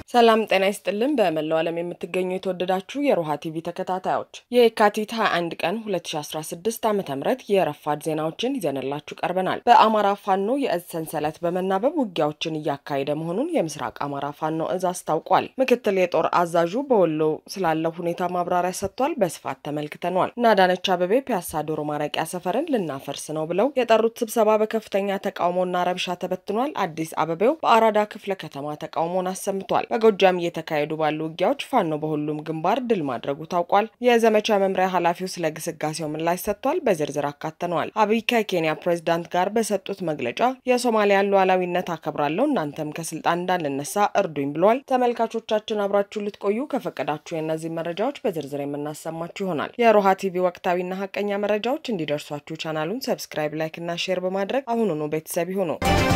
ሰላም ጤና ይስጥልን። በመላው ዓለም የምትገኙ የተወደዳችሁ የሮሃ ቲቪ ተከታታዮች የካቲት 21 ቀን 2016 ዓ ም የረፋድ ዜናዎችን ይዘንላችሁ ቀርበናል። በአማራ ፋኖ የእዝ ሰንሰለት በመናበብ ውጊያዎችን እያካሄደ መሆኑን የምስራቅ አማራ ፋኖ እዝ አስታውቋል። ምክትል የጦር አዛዡ በወሎ ስላለው ሁኔታ ማብራሪያ ሰጥቷል። በስፋት ተመልክተኗል። እና አዳነች አበቤ ፒያሳ ዶሮ ማረቂያ ሰፈርን ልናፈርስ ነው ብለው የጠሩት ስብሰባ በከፍተኛ ተቃውሞና ረብሻ ተበትኗል። አዲስ አበቤው በአራዳ ክፍለ ከተማ ተቃውሞን አሰምቷል። በጎጃም እየተካሄዱ ባሉ ውጊያዎች ፋኖ በሁሉም ግንባር ድል ማድረጉ ታውቋል። የዘመቻ መምሪያ ኃላፊው ስለ ግስጋሴው ምላሽ ሰጥቷል። በዝርዝር አካተነዋል። አብይ ከኬንያ ፕሬዚዳንት ጋር በሰጡት መግለጫ የሶማሊያን ሉዓላዊነት አከብራለሁ፣ እናንተም ከስልጣን እንዳልነሳ እርዱኝ ብሏል። ተመልካቾቻችን አብራችሁ ልትቆዩ ከፈቀዳችሁ የእነዚህ መረጃዎች በዝርዝር የምናሰማችሁ ይሆናል። የሮሃ ቲቪ ወቅታዊና ሀቀኛ መረጃዎች እንዲደርሷችሁ ቻናሉን ሰብስክራይብ፣ ላይክ እና ሼር በማድረግ አሁኑኑ ቤተሰብ ይሁኑ።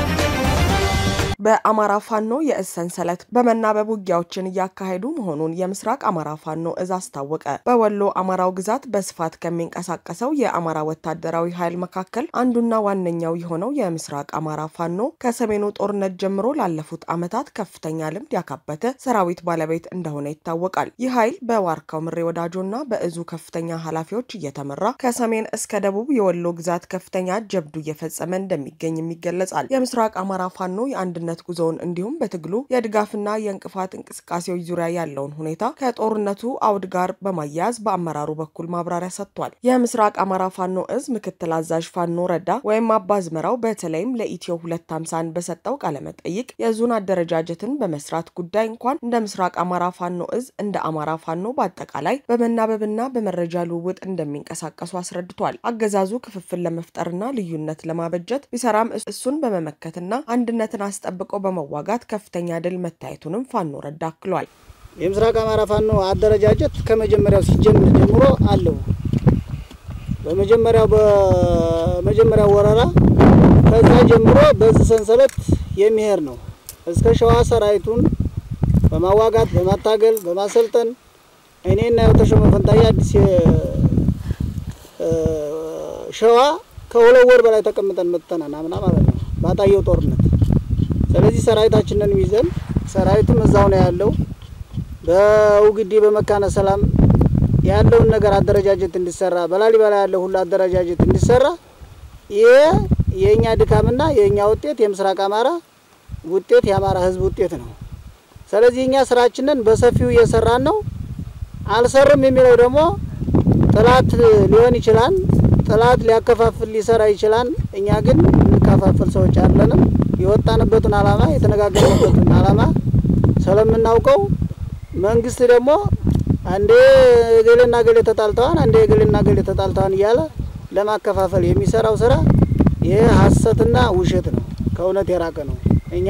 በአማራ ፋኖ የእዝ ሰንሰለት በመናበብ ውጊያዎችን እያካሄዱ መሆኑን የምስራቅ አማራ ፋኖ እዝ አስታወቀ። በወሎ አማራው ግዛት በስፋት ከሚንቀሳቀሰው የአማራ ወታደራዊ ኃይል መካከል አንዱና ዋነኛው የሆነው የምስራቅ አማራ ፋኖ ከሰሜኑ ጦርነት ጀምሮ ላለፉት ዓመታት ከፍተኛ ልምድ ያካበተ ሰራዊት ባለቤት እንደሆነ ይታወቃል። ይህ ኃይል በዋርካው ምሬ ወዳጆና በእዙ ከፍተኛ ኃላፊዎች እየተመራ ከሰሜን እስከ ደቡብ የወሎ ግዛት ከፍተኛ ጀብዱ እየፈጸመ እንደሚገኝም ይገለጻል። የምስራቅ አማራ ፋኖ የአንድነት ጉዞውን እንዲሁም በትግሉ የድጋፍና የእንቅፋት እንቅስቃሴዎች ዙሪያ ያለውን ሁኔታ ከጦርነቱ አውድ ጋር በማያያዝ በአመራሩ በኩል ማብራሪያ ሰጥቷል። የምስራቅ አማራ ፋኖ እዝ ምክትል አዛዥ ፋኖ ረዳ ወይም አባዝመራው በተለይም ለኢትዮ ሁለት ሃምሳን በሰጠው ቃለመጠይቅ የዙን አደረጃጀትን በመስራት ጉዳይ እንኳን እንደ ምስራቅ አማራ ፋኖ እዝ እንደ አማራ ፋኖ በአጠቃላይ በመናበብና በመረጃ ልውውጥ እንደሚንቀሳቀሱ አስረድቷል። አገዛዙ ክፍፍል ለመፍጠርና ልዩነት ለማበጀት ቢሰራም እሱን በመመከትና አንድነትን አስጠብቆ በመዋጋት ከፍተኛ ድል መታየቱንም ፋኖ ረዳ አክሏል። የምስራቅ አማራ ፋኖ አደረጃጀት ከመጀመሪያው ሲጀምር ጀምሮ አለው። በመጀመሪያው በመጀመሪያው ወረራ ከዛ ጀምሮ በዚህ ሰንሰለት የሚሄድ ነው። እስከ ሸዋ ሰራዊቱን በማዋጋት በማታገል በማሰልጠን እኔና የተሾመ ፈንታዬ አዲስ ሸዋ ከሁለት ወር በላይ ተቀምጠን መጥተናል። አምና ማለት ነው ባጣየው ጦርነት ስለዚህ ሰራዊታችንን ይዘን ሰራዊቱም እዛው ነው ያለው። በውግዲ በመካነ ሰላም ያለውን ነገር አደረጃጀት እንዲሰራ በላሊበላ ያለው ሁሉ አደረጃጀት እንዲሰራ ይሄ የእኛ ድካምና የእኛ ውጤት የምስራቅ አማራ ውጤት የአማራ ሕዝብ ውጤት ነው። ስለዚህ እኛ ስራችንን በሰፊው እየሰራን ነው። አልሰርም የሚለው ደግሞ ጥላት ሊሆን ይችላል። ጥላት ሊያከፋፍል ሊሰራ ይችላል። እኛ ግን እንከፋፍል ሰዎች አለንም። የወጣንበትን አላማ የተነጋገርንበትን አላማ ስለምናውቀው መንግስት ደግሞ አንዴ ገሌና ገሌ ተጣልተዋን አንዴ ገሌና ገሌ ተጣልተዋን እያለ ለማከፋፈል የሚሰራው ስራ ይህ ሀሰትና ውሸት ነው፣ ከእውነት የራቀ ነው። እኛ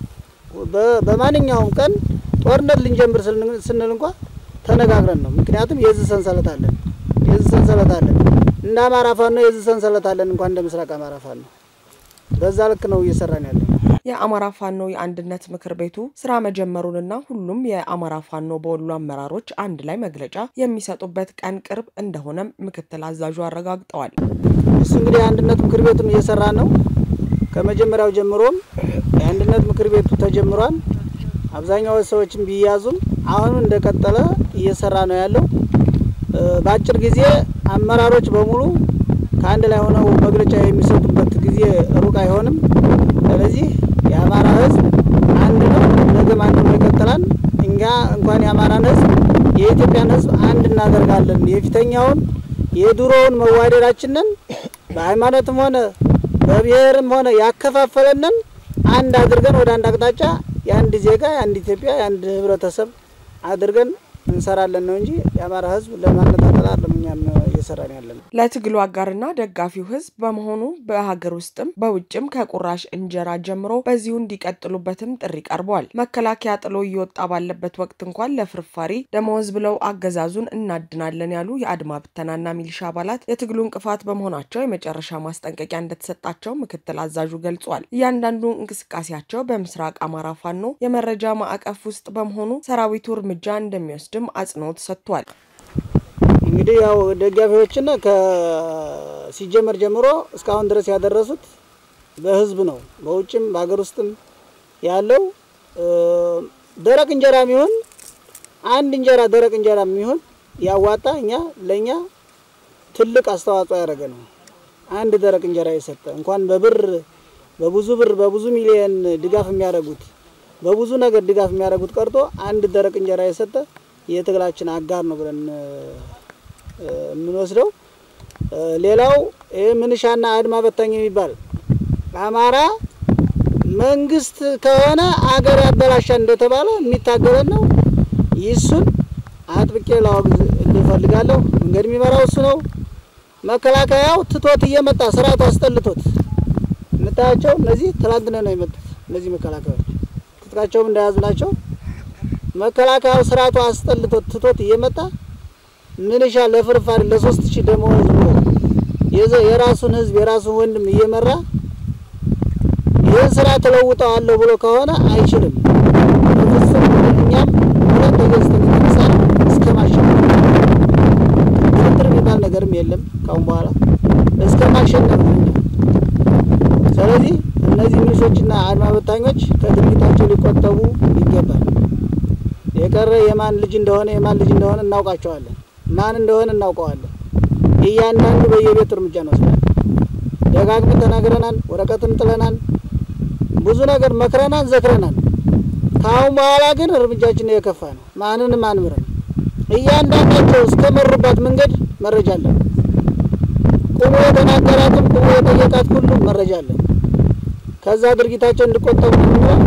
በማንኛውም ቀን ጦርነት ልንጀምር ስንል እንኳ ተነጋግረን ነው። ምክንያቱም የዚህ ሰንሰለት አለን፣ የዚህ ሰንሰለት አለን። እንደ አማራ ፋኖ የዚህ ሰንሰለት አለን፣ እንኳን እንደ ምስራቅ አማራ ፋኖ በዛ ልክ ነው እየሰራን ያለ። የአማራ ፋኖ የአንድነት ምክር ቤቱ ስራ መጀመሩንና ሁሉም የአማራ ፋኖ በወሎ አመራሮች አንድ ላይ መግለጫ የሚሰጡበት ቀን ቅርብ እንደሆነም ምክትል አዛዡ አረጋግጠዋል። እሱ እንግዲህ የአንድነት ምክር ቤቱም እየሰራ ነው። ከመጀመሪያው ጀምሮም የአንድነት ምክር ቤቱ ተጀምሯል። አብዛኛው ሰዎችም ቢያዙም አሁንም እንደቀጠለ እየሰራ ነው ያለው። በአጭር ጊዜ አመራሮች በሙሉ ከአንድ ላይ ሆነው መግለጫ የሚሰጡበት ጊዜ ሩቅ አይሆንም። ስለዚህ የአማራ ሕዝብ አንድ ነው፣ ነገም አንድ ነው ይቀጥላል። እኛ እንኳን የአማራን ሕዝብ የኢትዮጵያን ሕዝብ አንድ እናደርጋለን። የፊተኛውን የድሮውን መዋደዳችንን በሃይማኖትም ሆነ በብሔርም ሆነ ያከፋፈለንን አንድ አድርገን ወደ አንድ አቅጣጫ የአንድ ዜጋ የአንድ ኢትዮጵያ የአንድ ህብረተሰብ አድርገን እንሰራለን ነው እንጂ የአማራ ህዝብ ለማነጣጠል አለም እኛም እየሰራን ያለን። ለትግሉ አጋርና ደጋፊው ህዝብ በመሆኑ በሀገር ውስጥም በውጭም ከቁራሽ እንጀራ ጀምሮ በዚሁ እንዲቀጥሉበትም ጥሪ ቀርቧል። መከላከያ ጥሎ እየወጣ ባለበት ወቅት እንኳን ለፍርፋሪ ደመወዝ ብለው አገዛዙን እናድናለን ያሉ የአድማ ብተናና ሚሊሻ አባላት የትግሉ እንቅፋት በመሆናቸው የመጨረሻ ማስጠንቀቂያ እንደተሰጣቸው ምክትል አዛዡ ገልጿል። እያንዳንዱ እንቅስቃሴያቸው በምስራቅ አማራ ፋኖ የመረጃ ማዕቀፍ ውስጥ በመሆኑ ሰራዊቱ እርምጃ እንደሚወስድ ድም አጽንኦት ሰጥቷል። እንግዲህ ያው ደጋፊዎችና ከሲጀመር ጀምሮ እስካሁን ድረስ ያደረሱት በህዝብ ነው። በውጭም በሀገር ውስጥም ያለው ደረቅ እንጀራ የሚሆን አንድ እንጀራ ደረቅ እንጀራ የሚሆን ያዋጣ እኛ ለእኛ ትልቅ አስተዋጽኦ ያደረገ ነው። አንድ ደረቅ እንጀራ የሰጠ እንኳን በብር በብዙ ብር በብዙ ሚሊየን ድጋፍ የሚያደርጉት በብዙ ነገር ድጋፍ የሚያደርጉት ቀርቶ አንድ ደረቅ እንጀራ የሰጠ የትግላችን አጋር ነው ብለን የምንወስደው። ሌላው ይህ ምንሻና አድማ በታኝ የሚባል አማራ መንግስት ከሆነ አገር ያበላሻል እንደተባለ የሚታገለን ነው። ይሱን አጥብቄ ላወግዝ እፈልጋለሁ። መንገድ የሚመራው እሱ ነው። መከላከያው ትቶት እየመጣ ስርዓቱ አስጠልቶት የምታያቸው እነዚህ ትላንትና ነው የመጡት። እነዚህ መከላከያዎች ትጥቃቸውም እንደያዙ ናቸው። መከላከያው ስርዓቱ አስጠልቶት ትቶት እየመጣ ምንሻ ለፍርፋሪ ለሶስት ሺህ ደመወዝ ብሎ የራሱን ህዝብ የራሱን ወንድም እየመራ ይህን ስራ ተለውጠዋለሁ ብሎ ከሆነ አይችልም። በፍጹም እኛም ሁለት ተገዝተን የተነሳ እስከ ማሸነፍ ድርድር የሚባል ነገርም የለም ካሁን በኋላ እስከ ማሸነፍ ነው። ስለዚህ እነዚህ ሚሊሾችና አድማ በታኞች ከድርጊታቸው ሊቆጠቡ ይገባል። የቀረ የማን ልጅ እንደሆነ የማን ልጅ እንደሆነ እናውቃቸዋለን። ማን እንደሆነ እናውቀዋለን። እያንዳንዱ በየቤቱ እርምጃ እንወስዳለን። ደጋግመን ተናግረናል። ወረቀትም ጥለናል። ብዙ ነገር መክረናል፣ ዘክረናል። ከአሁን በኋላ ግን እርምጃችን የከፋ ነው። ማንንም አንምርም። እያንዳንዳቸው እስከ መሩባት መንገድ መረጃ አለን። ቁሞ የተናገራትም ቁሞ የጠየቃት ሁሉ መረጃ አለን። ከዛ ድርጊታቸው እንዲቆጠቡ ነው።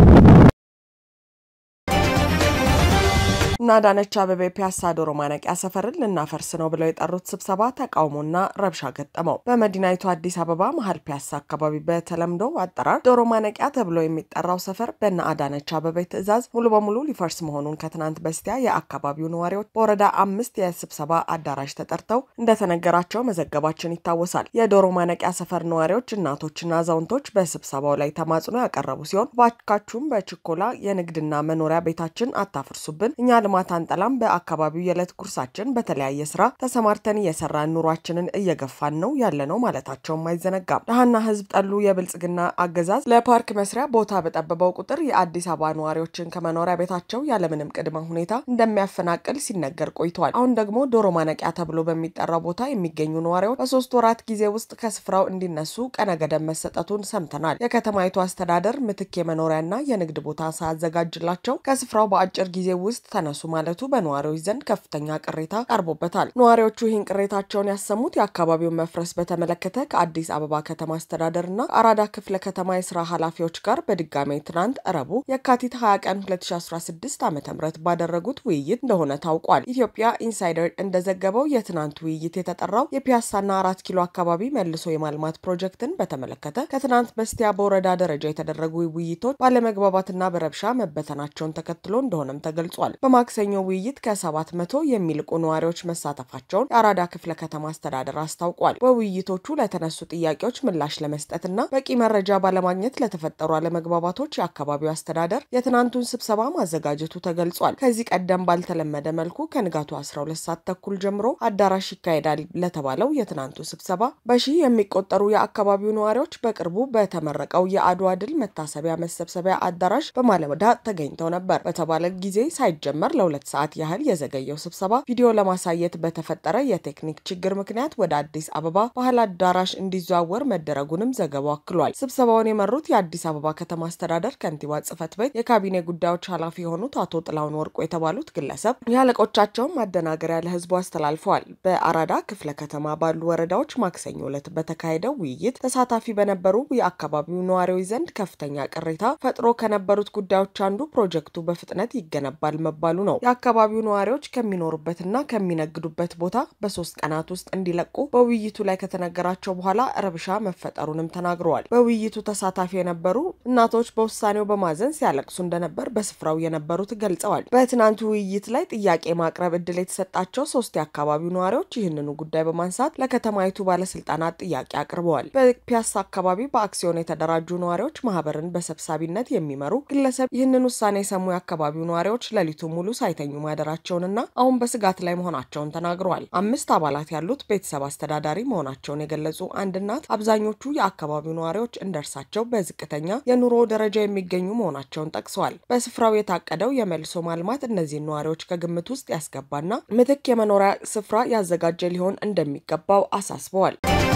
እና አዳነች አቤቤ ፒያሳ ዶሮ ማነቂያ ሰፈርን ልናፈርስ ነው ብለው የጠሩት ስብሰባ ተቃውሞና ረብሻ ገጠመው። በመዲናይቱ አዲስ አበባ መሀል ፒያሳ አካባቢ በተለምዶ አጠራር ዶሮ ማነቂያ ተብሎ የሚጠራው ሰፈር በእነ አዳነች አቤቤ ትዕዛዝ ሙሉ በሙሉ ሊፈርስ መሆኑን ከትናንት በስቲያ የአካባቢው ነዋሪዎች በወረዳ አምስት የስብሰባ አዳራሽ ተጠርተው እንደተነገራቸው መዘገባችን ይታወሳል። የዶሮ ማነቂያ ሰፈር ነዋሪዎች እናቶችና አዛውንቶች በስብሰባው ላይ ተማጽኖ ያቀረቡ ሲሆን ባካችሁም በችኮላ የንግድና መኖሪያ ቤታችን አታፍርሱብን እኛ ልማት አንጠላም። በአካባቢው የዕለት ጉርሳችን በተለያየ ስራ ተሰማርተን እየሰራን ኑሯችንን እየገፋን ነው ያለ ነው ማለታቸውም አይዘነጋም። ድሃና ሕዝብ ጠሉ የብልጽግና አገዛዝ ለፓርክ መስሪያ ቦታ በጠበበው ቁጥር የአዲስ አበባ ነዋሪዎችን ከመኖሪያ ቤታቸው ያለምንም ቅድመ ሁኔታ እንደሚያፈናቅል ሲነገር ቆይቷል። አሁን ደግሞ ዶሮ ማነቂያ ተብሎ በሚጠራው ቦታ የሚገኙ ነዋሪዎች በሶስት ወራት ጊዜ ውስጥ ከስፍራው እንዲነሱ ቀነ ገደብ መሰጠቱን ሰምተናል። የከተማይቱ አስተዳደር ምትክ የመኖሪያና የንግድ ቦታ ሳያዘጋጅላቸው ከስፍራው በአጭር ጊዜ ውስጥ ተነሱ ማለቱ በነዋሪዎች ዘንድ ከፍተኛ ቅሬታ ቀርቦበታል። ነዋሪዎቹ ይህን ቅሬታቸውን ያሰሙት የአካባቢውን መፍረስ በተመለከተ ከአዲስ አበባ ከተማ አስተዳደርና አራዳ ክፍለ ከተማ የስራ ኃላፊዎች ጋር በድጋሜ ትናንት ረቡዕ የካቲት 20 ቀን 2016 ዓ ም ባደረጉት ውይይት እንደሆነ ታውቋል። ኢትዮጵያ ኢንሳይደር እንደዘገበው የትናንት ውይይት የተጠራው የፒያሳና አራት ኪሎ አካባቢ መልሶ የማልማት ፕሮጀክትን በተመለከተ ከትናንት በስቲያ በወረዳ ደረጃ የተደረጉ ውይይቶች ባለመግባባትና በረብሻ መበተናቸውን ተከትሎ እንደሆነም ተገልጿል። በማክሰኞ ውይይት ከሰባት መቶ የሚልቁ ነዋሪዎች መሳተፋቸውን የአራዳ ክፍለ ከተማ አስተዳደር አስታውቋል። በውይይቶቹ ለተነሱ ጥያቄዎች ምላሽ ለመስጠትና በቂ መረጃ ባለማግኘት ለተፈጠሩ አለመግባባቶች የአካባቢው አስተዳደር የትናንቱን ስብሰባ ማዘጋጀቱ ተገልጿል። ከዚህ ቀደም ባልተለመደ መልኩ ከንጋቱ 12 ሰዓት ተኩል ጀምሮ አዳራሽ ይካሄዳል ለተባለው የትናንቱ ስብሰባ በሺህ የሚቆጠሩ የአካባቢው ነዋሪዎች በቅርቡ በተመረቀው የአድዋ ድል መታሰቢያ መሰብሰቢያ አዳራሽ በማለዳ ተገኝተው ነበር። በተባለ ጊዜ ሳይጀመር ለሁለት ሰዓት ያህል የዘገየው ስብሰባ ቪዲዮ ለማሳየት በተፈጠረ የቴክኒክ ችግር ምክንያት ወደ አዲስ አበባ ባህል አዳራሽ እንዲዘዋወር መደረጉንም ዘገባው አክሏል። ስብሰባውን የመሩት የአዲስ አበባ ከተማ አስተዳደር ከንቲባ ጽሕፈት ቤት የካቢኔ ጉዳዮች ኃላፊ የሆኑት አቶ ጥላሁን ወርቁ የተባሉት ግለሰብ የአለቆቻቸውን ማደናገሪያ ለሕዝቡ አስተላልፈዋል። በአራዳ ክፍለ ከተማ ባሉ ወረዳዎች ማክሰኞ ዕለት በተካሄደው ውይይት ተሳታፊ በነበሩ የአካባቢው ነዋሪዎች ዘንድ ከፍተኛ ቅሬታ ፈጥሮ ከነበሩት ጉዳዮች አንዱ ፕሮጀክቱ በፍጥነት ይገነባል መባሉ ነው። የአካባቢው ነዋሪዎች ከሚኖሩበትና ከሚነግዱበት ቦታ በሶስት ቀናት ውስጥ እንዲለቁ በውይይቱ ላይ ከተነገራቸው በኋላ ረብሻ መፈጠሩንም ተናግረዋል። በውይይቱ ተሳታፊ የነበሩ እናቶች በውሳኔው በማዘን ሲያለቅሱ እንደነበር በስፍራው የነበሩት ገልጸዋል። በትናንቱ ውይይት ላይ ጥያቄ ማቅረብ እድል የተሰጣቸው ሶስት የአካባቢው ነዋሪዎች ይህንኑ ጉዳይ በማንሳት ለከተማይቱ ባለስልጣናት ጥያቄ አቅርበዋል። በፒያሳ አካባቢ በአክሲዮን የተደራጁ ነዋሪዎች ማህበርን በሰብሳቢነት የሚመሩ ግለሰብ ይህንን ውሳኔ የሰሙ የአካባቢው ነዋሪዎች ሌሊቱ ሙሉ ሳይተኙ ማደራቸውንና አሁን በስጋት ላይ መሆናቸውን ተናግረዋል። አምስት አባላት ያሉት ቤተሰብ አስተዳዳሪ መሆናቸውን የገለጹ አንድ እናት አብዛኞቹ የአካባቢው ነዋሪዎች እንደርሳቸው በዝቅተኛ የኑሮ ደረጃ የሚገኙ መሆናቸውን ጠቅሰዋል። በስፍራው የታቀደው የመልሶ ማልማት እነዚህን ነዋሪዎች ከግምት ውስጥ ያስገባና ምትክ የመኖሪያ ስፍራ ያዘጋጀ ሊሆን እንደሚገባው አሳስበዋል።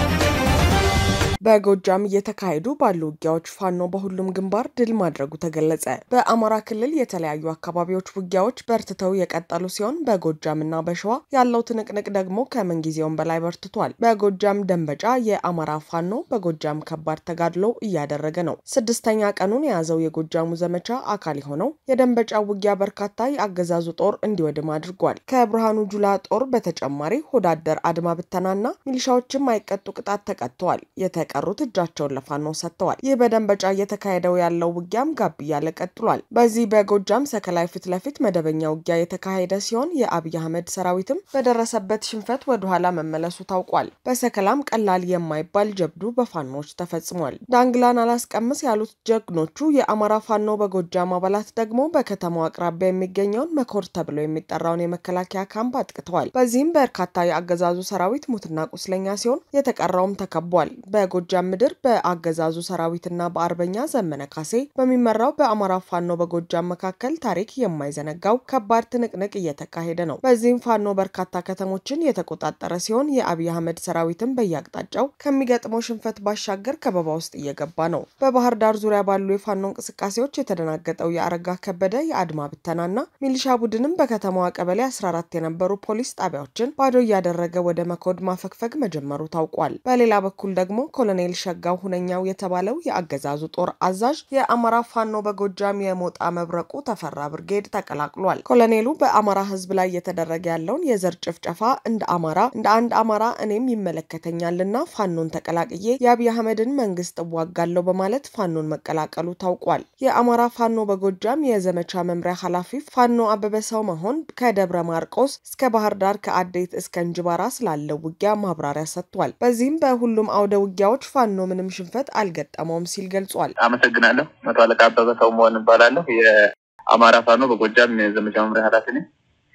በጎጃም እየተካሄዱ ባሉ ውጊያዎች ፋኖ በሁሉም ግንባር ድል ማድረጉ ተገለጸ። በአማራ ክልል የተለያዩ አካባቢዎች ውጊያዎች በርትተው የቀጠሉ ሲሆን በጎጃምና በሸዋ ያለው ትንቅንቅ ደግሞ ከምንጊዜውም በላይ በርትቷል። በጎጃም ደንበጫ የአማራ ፋኖ በጎጃም ከባድ ተጋድሎ እያደረገ ነው። ስድስተኛ ቀኑን የያዘው የጎጃሙ ዘመቻ አካል የሆነው የደንበጫ ውጊያ በርካታ የአገዛዙ ጦር እንዲወድም አድርጓል። ከብርሃኑ ጁላ ጦር በተጨማሪ ሆዳደር አድማ ብተናና ሚሊሻዎችም አይቀጡ ቅጣት ተቀጥተዋል። የተቀሩት እጃቸውን ለፋኖ ሰጥተዋል። ይህ በደንበጫ እየተካሄደው ያለው ውጊያም ጋብ እያለ ቀጥሏል። በዚህ በጎጃም ሰከላይ ፊት ለፊት መደበኛ ውጊያ የተካሄደ ሲሆን የአብይ አህመድ ሰራዊትም በደረሰበት ሽንፈት ወደኋላ መመለሱ ታውቋል። በሰከላም ቀላል የማይባል ጀብዱ በፋኖች ተፈጽሟል። ዳንግላን አላስቀምስ ያሉት ጀግኖቹ የአማራ ፋኖ በጎጃም አባላት ደግሞ በከተማው አቅራቢያ የሚገኘውን መኮር ተብሎ የሚጠራውን የመከላከያ ካምፕ አጥቅተዋል። በዚህም በርካታ የአገዛዙ ሰራዊት ሙትና ቁስለኛ ሲሆን የተቀረውም ተከቧል። በጎጃም ምድር በአገዛዙ ሰራዊትና በአርበኛ ዘመነ ካሴ በሚመራው በአማራ ፋኖ በጎጃም መካከል ታሪክ የማይዘነጋው ከባድ ትንቅንቅ እየተካሄደ ነው። በዚህም ፋኖ በርካታ ከተሞችን የተቆጣጠረ ሲሆን የአብይ አህመድ ሰራዊትን በየአቅጣጫው ከሚገጥመው ሽንፈት ባሻገር ከበባ ውስጥ እየገባ ነው። በባህር ዳር ዙሪያ ባሉ የፋኖ እንቅስቃሴዎች የተደናገጠው የአረጋ ከበደ የአድማ ብተናና ሚሊሻ ቡድንም በከተማዋ ቀበሌ 14 የነበሩ ፖሊስ ጣቢያዎችን ባዶ እያደረገ ወደ መኮድ ማፈግፈግ መጀመሩ ታውቋል። በሌላ በኩል ደግሞ ኮሎኔል ሸጋው ሁነኛው የተባለው የአገዛዙ ጦር አዛዥ የአማራ ፋኖ በጎጃም የሞጣ መብረቁ ተፈራ ብርጌድ ተቀላቅሏል። ኮሎኔሉ በአማራ ሕዝብ ላይ እየተደረገ ያለውን የዘር ጭፍጨፋ እንደ አማራ እንደ አንድ አማራ እኔም ይመለከተኛልና ፋኖን ተቀላቅዬ የአብይ አህመድን መንግስት እዋጋለሁ በማለት ፋኖን መቀላቀሉ ታውቋል። የአማራ ፋኖ በጎጃም የዘመቻ መምሪያ ኃላፊ ፋኖ አበበ ሰው መሆን ከደብረ ማርቆስ እስከ ባህር ዳር ከአዴት እስከ እንጅባራ ስላለው ውጊያ ማብራሪያ ሰጥቷል። በዚህም በሁሉም አውደ ውጊያዎች ፋኖ ምንም ሽንፈት አልገጠመውም ሲል ገልጿል። አመሰግናለሁ። መቶ አለቃ አበበ ሰው መሆን እባላለሁ። የአማራ ፋኖ በጎጃም የዘመቻ መምሪያ ኃላፊ ነኝ።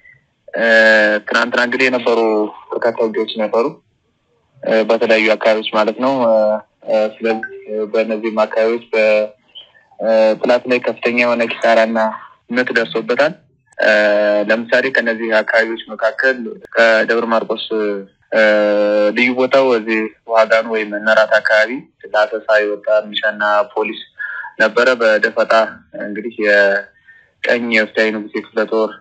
ትናንትና እንግዲህ የነበሩ በርካታ ውጊያዎች ነበሩ በተለያዩ አካባቢዎች ማለት ነው። ስለዚህ በእነዚህም አካባቢዎች በጥላት ላይ ከፍተኛ የሆነ ኪሳራና ምት ደርሶበታል። ለምሳሌ ከነዚህ አካባቢዎች መካከል ከደብረ ማርቆስ ልዩ ቦታው እዚህ ዋጋን ወይም እነራት አካባቢ ለአሰሳ የወጣ ሚሊሻና ፖሊስ ነበረ። በደፈጣ እንግዲህ የቀኝ የወፍታዊ ንጉሴ ክፍለ ጦር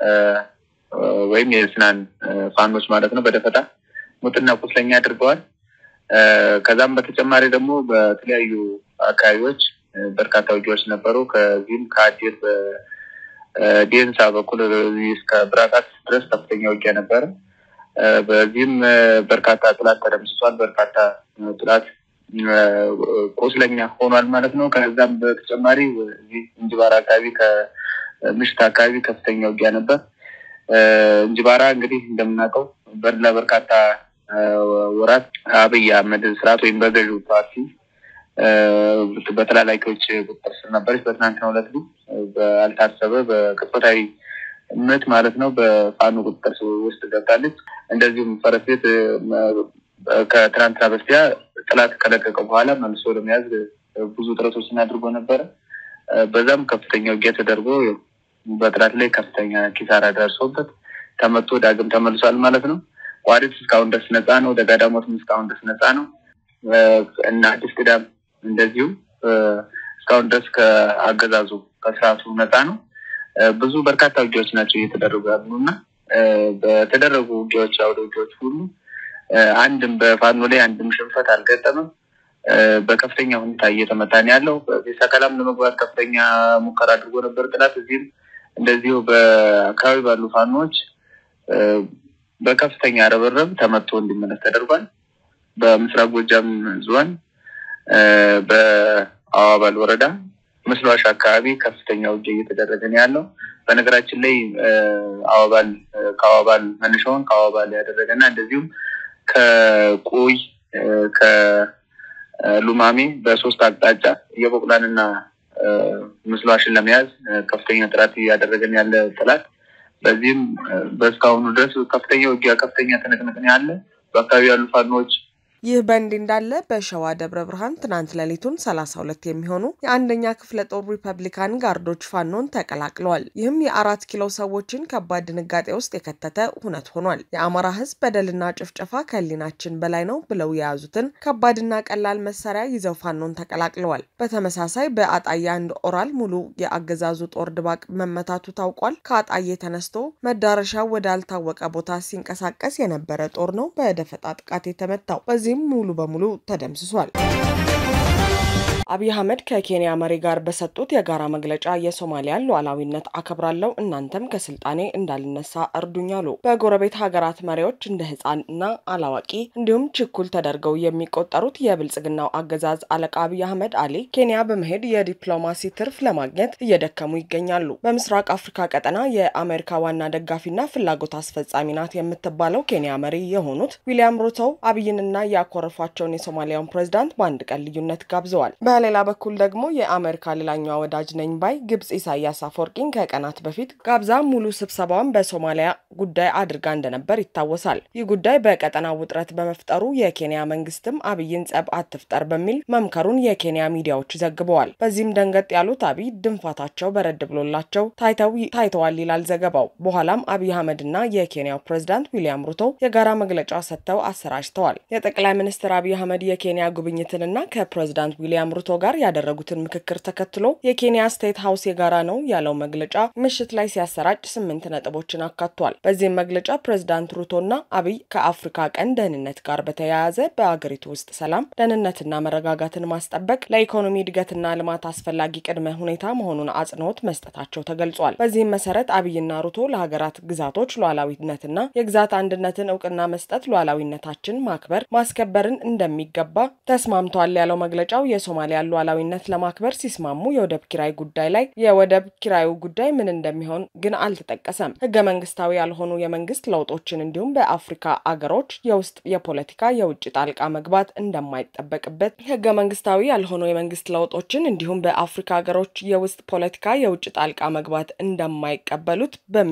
ወይም የስናን ፋኖች ማለት ነው በደፈጣ ሙትና ቁስለኛ አድርገዋል። ከዛም በተጨማሪ ደግሞ በተለያዩ አካባቢዎች በርካታ ውጊያዎች ነበሩ። ከዚህም ከአዴት በዴንሳ በኩል እስከ ብራቃት ድረስ ከፍተኛ ውጊያ ነበረ። በዚህም በርካታ ጥላት ተደምስሷል። በርካታ ጥላት ቁስለኛ ሆኗል ማለት ነው። ከዛም በተጨማሪ እዚህ እንጅባራ አካባቢ ከምሽት አካባቢ ከፍተኛ ውጊያ ነበር። እንጅባራ እንግዲህ እንደምናውቀው ለበርካታ ወራት አብይ አህመድ ስርዓት ወይም በገዢው ፓርቲ በተላላኪዎች ቁጥጥር ስር ነበረች። በትናንትናው ዕለት ግን ባልታሰበ በቅጽበታዊ ምት ማለት ነው በፋኖ ቁጥጥር ውስጥ ገብታለች። እንደዚሁም ፈረስ ቤት ከትናንትና በስቲያ ጥላት ከለቀቀ በኋላ መልሶ ለመያዝ ብዙ ጥረቶችን አድርጎ ነበረ። በዛም ከፍተኛ ውጊያ ተደርጎ በጥላት ላይ ከፍተኛ ኪሳራ ደርሶበት ተመቶ ዳግም ተመልሷል ማለት ነው። ቋሪት እስካሁን ድረስ ነፃ ነው። ደጋዳሞትም እስካሁን ድረስ ነፃ ነው እና አዲስ ቅዳም እንደዚሁም እስካሁን ድረስ ከአገዛዙ ከስርዓቱ ነፃ ነው። ብዙ በርካታ ውጊያዎች ናቸው እየተደረጉ ያሉ እና በተደረጉ ውጊያዎች አውደ ውጊያዎች ሁሉ አንድም በፋኖ ላይ አንድም ሽንፈት አልገጠምም። በከፍተኛ ሁኔታ እየተመታ ነው ያለው። ሰከላም ለመግባት ከፍተኛ ሙከራ አድርጎ ነበር ጥላት። እዚህም እንደዚሁ በአካባቢ ባሉ ፋኖዎች በከፍተኛ ርብርብ ተመቶ እንዲመለስ ተደርጓል። በምስራቅ ጎጃም ዞን በአዋባል ወረዳ ምስሏሽ አካባቢ ከፍተኛ ውጊያ እየተደረገ ነው ያለው። በነገራችን ላይ አዋባል ከአዋባል መነሻውን ከአዋባል ያደረገና እንደዚሁም ከቁይ ከሉማሜ በሶስት አቅጣጫ የበቁላንና ምስሏሽን ለመያዝ ከፍተኛ ጥረት እያደረገን ያለ ጥላት በዚህም በእስካሁኑ ድረስ ከፍተኛ ውጊያ፣ ከፍተኛ ትንቅንቅ ነው ያለ በአካባቢ ያሉ ፋኖዎች ይህ በእንዲህ እንዳለ በሸዋ ደብረ ብርሃን ትናንት ሌሊቱን ሰላሳ ሁለት የሚሆኑ የአንደኛ ክፍለ ጦር ሪፐብሊካን ጋርዶች ፋኖን ተቀላቅለዋል። ይህም የአራት ኪሎ ሰዎችን ከባድ ድንጋጤ ውስጥ የከተተ ሁነት ሆኗል። የአማራ ሕዝብ በደልና ጭፍጨፋ ከህሊናችን በላይ ነው ብለው የያዙትን ከባድና ቀላል መሳሪያ ይዘው ፋኖን ተቀላቅለዋል። በተመሳሳይ በአጣዬ አንድ ኦራል ሙሉ የአገዛዙ ጦር ድባቅ መመታቱ ታውቋል። ከአጣዬ ተነስቶ መዳረሻው ወዳልታወቀ ቦታ ሲንቀሳቀስ የነበረ ጦር ነው በደፈጣ ጥቃት የተመታው። በዚህም ሙሉ በሙሉ ተደምስሷል። አብይ አህመድ ከኬንያ መሪ ጋር በሰጡት የጋራ መግለጫ የሶማሊያን ሉዓላዊነት አከብራለሁ፣ እናንተም ከስልጣኔ እንዳልነሳ እርዱኝ አሉ። በጎረቤት ሀገራት መሪዎች እንደ ህፃን እና አላዋቂ እንዲሁም ችኩል ተደርገው የሚቆጠሩት የብልጽግናው አገዛዝ አለቃ አብይ አህመድ አሊ ኬንያ በመሄድ የዲፕሎማሲ ትርፍ ለማግኘት እየደከሙ ይገኛሉ። በምስራቅ አፍሪካ ቀጠና የአሜሪካ ዋና ደጋፊና ፍላጎት አስፈጻሚ ናት የምትባለው ኬንያ መሪ የሆኑት ዊሊያም ሩቶ አብይንና ያኮረፏቸውን የሶማሊያውን ፕሬዝዳንት በአንድ ቀን ልዩነት ጋብዘዋል። በሌላ በኩል ደግሞ የአሜሪካ ሌላኛዋ ወዳጅ ነኝ ባይ ግብጽ ኢሳያስ አፈወርቂን ከቀናት በፊት ጋብዛ ሙሉ ስብሰባዋን በሶማሊያ ጉዳይ አድርጋ እንደነበር ይታወሳል። ይህ ጉዳይ በቀጠናው ውጥረት በመፍጠሩ የኬንያ መንግስትም አብይን ጸብ አትፍጠር በሚል መምከሩን የኬንያ ሚዲያዎች ዘግበዋል። በዚህም ደንገጥ ያሉት አብይ ድንፋታቸው በረድ ብሎላቸው ታይተዋል ይላል ዘገባው። በኋላም አብይ አህመድና የኬንያው ፕሬዝዳንት ዊሊያም ሩቶ የጋራ መግለጫ ሰጥተው አሰራጭተዋል። የጠቅላይ ሚኒስትር አብይ አህመድ የኬንያ ጉብኝትንና ከፕሬዝዳንት ዊሊያም ሩቶ ጋር ያደረጉትን ምክክር ተከትሎ የኬንያ ስቴት ሀውስ የጋራ ነው ያለው መግለጫ ምሽት ላይ ሲያሰራጭ ስምንት ነጥቦችን አካቷል። በዚህም መግለጫ ፕሬዝዳንት ሩቶና አብይ ከአፍሪካ ቀንድ ደህንነት ጋር በተያያዘ በአገሪቱ ውስጥ ሰላም፣ ደህንነትና መረጋጋትን ማስጠበቅ ለኢኮኖሚ እድገትና ልማት አስፈላጊ ቅድመ ሁኔታ መሆኑን አጽንኦት መስጠታቸው ተገልጿል። በዚህም መሰረት አብይና ሩቶ ለሀገራት ግዛቶች ሉዓላዊነትና የግዛት አንድነትን እውቅና መስጠት፣ ሉዓላዊነታችን ማክበር ማስከበርን እንደሚገባ ተስማምተዋል ያለው መግለጫው የሶማሊያን ሉዓላዊነት ለማክበር ሲስማሙ የወደብ ኪራይ ጉዳይ ላይ የወደብ ኪራዩ ጉዳይ ምን እንደሚሆን ግን አልተጠቀሰም። ህገ መንግስታዊ ያልሆኑ የመንግስት ለውጦችን እንዲሁም በአፍሪካ አገሮች የውስጥ የፖለቲካ የውጭ ጣልቃ መግባት እንደማይጠበቅበት ህገ መንግስታዊ ያልሆኑ የመንግስት ለውጦችን እንዲሁም በአፍሪካ ሀገሮች የውስጥ ፖለቲካ የውጭ ጣልቃ መግባት እንደማይቀበሉት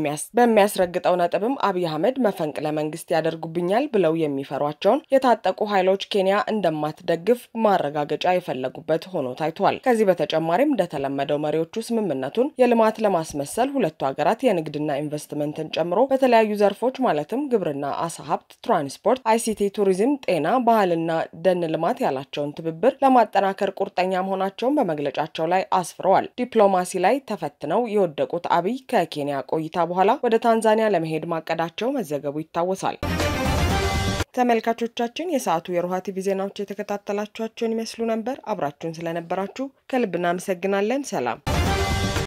በሚያስረግጠው ነጥብም አብይ አህመድ መፈንቅለ መንግስት ያደርጉብኛል ብለው የሚፈሯቸውን የታጠቁ ኃይሎች ኬንያ እንደማትደግፍ ማረጋገጫ የፈለጉበት ሆኖ ታይቷል። ከዚህ በተጨማሪም እንደተለመደው መሪዎቹ ስምምነቱን የልማት ለማስመሰል ሁለቱ ሀገራት የንግድና ኢንቨስትመንትን ጨምሮ በተለያዩ ዘርፎች ማለትም ግብርና፣ አሳ ሀብት፣ ትራንስፖርት፣ አይሲቲ፣ ቱሪዝም፣ ጤና፣ ባህልና ደን ልማት ያላቸውን ትብብር ለማጠናከር ቁርጠኛ መሆናቸውን በመግለጫቸው ላይ አስፍረዋል። ዲፕሎማሲ ላይ ተፈትነው የወደቁት አብይ ከኬንያ ቆይታ በኋላ ወደ ታንዛኒያ ለመሄድ ማቀዳቸው መዘገቡ ይታወሳል። ተመልካቾቻችን የሰዓቱ የሮሃ ቲቪ ዜናዎች የተከታተላችኋቸውን ይመስሉ ነበር። አብራችሁን ስለነበራችሁ ከልብ እናመሰግናለን። ሰላም